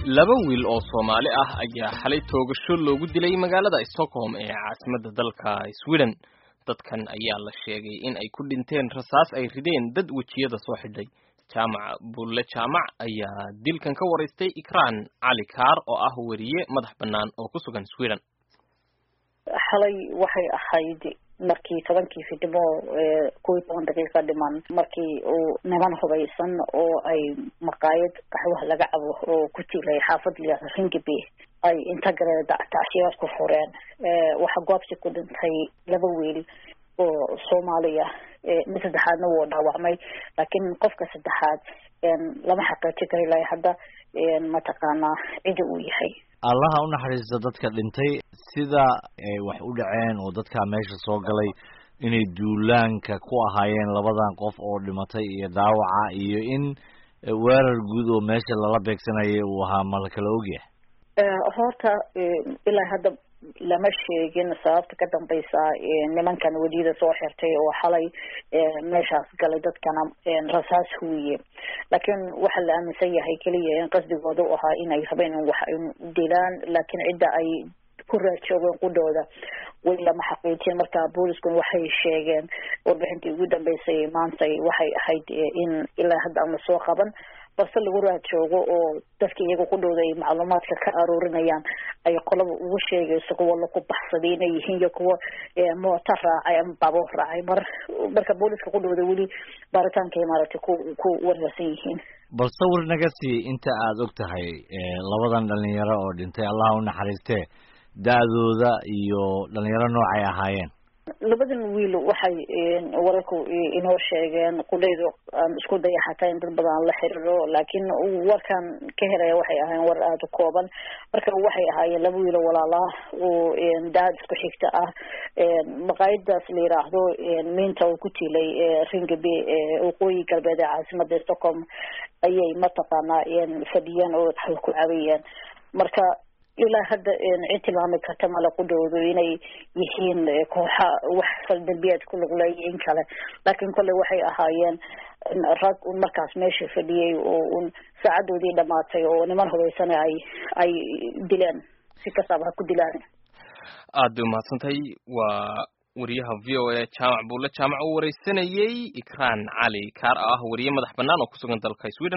laba wiil oo Soomaali ah ayaa xalay toogasho loogu dilay magaalada Stockholm ee caasimadda dalka Sweden dadkan ayaa la sheegay in ay ku dhinteen rasaas ay rideen dad wejiyada soo xidhay jaamac bulle jaamac ayaa dilkan ka waraystay ikraan cali kaar oo ah weriye madax bannaan oo ku sugan Sweden xalay waxay ahayd markii tobankii fidimo kow iyo toban daqiiqa dhiman markii uu niman hubaysan oo ay maqaayad qaxwaha laga cabo oo ku jiray xaafad layihahdo ringiby ay inta galee tacshiyaad ku fureen waxaa goobsi ku dhintay laba wiil oo soomaaliya mid saddexaadna wuu dhaawacmay laakiin qofka saddexaad lama xaqiijin kara ilaa hadda mataqaanaa cida uu yahay allaha u naxariista dadka dhintay sida ay wax u dhaceen oo dadkaa meesha soo galay inay duulaanka ku ahaayeen labadan qof oo dhimatay iyo dhaawaca iyo in weerar guud oo meesha lala beegsanayay uu ahaa ma la kala ogyahay horta ilaa hadda lama sheegin sababta ka dambaysa nimankan weliyada soo xirtay oo xalay meeshaas galay dadkana rasaas huwiye laakiin waxaa la aaminsan yahay keliya in qasdigooda u ahaa inay rabeen in wax ay dilaan laakiin cidda ay ku raajoogeen qudhooda way lama xaqiijin marka booliskun waxay sheegeen warbixintii ugu dambeysay maantay waxay ahayd in ilaa hadda aan lasoo qaban balse lagu raajoogo oo dadka iyaga qudhooda ay macluumaadka ka aruurinayaan ay qolaba ugu sheegayso kuwa laku baxsaday inay yihiin iyo kuwa mooto raacay ama baabuur raacay mar marka booliska qudhooda weli baaritaanka maaragtay ku ku wararsan yihiin bal sawir naga sii inta aada og tahay labadan dhalinyaro oo dhintay allah u naxariistee da-dooda iyo dhalinyaro noocay ahaayeen labadan wiil waxay wararku inoo sheegeen qudhaydu aan isku daya xataa in dad badan aan la xiriiro laakiin warkan ka helaya waxay ahaayeen war aada u kooban marka waxay ahaayeen laba wiilo walaalaa oo daad isku xigta ah maqaayadaas la yiraahdo miinta oo ku tilay ringaby waqooyi galbeed ee caasimada stockholm ayay mataqaanaa fadhiyeen oo ku cabayeen marka ilaa hadda cid tilmaami karta mala qudhoodu inay yihiin kooxa wax faldambiyeed ku luqleeya in kale laakiin kolley waxay ahaayeen rag un markaas meesha fadhiyey oo un saacadoodii dhamaatay oo niman hubaysana ay ay dileen si kastaaba ha ku dilaan aad bay umahadsantahay waa wariyaha v o a jaamac buulle jaamac uu wareysanayey ikraan cali kaar ah wariye madax bannaan oo kusugan dalka sweden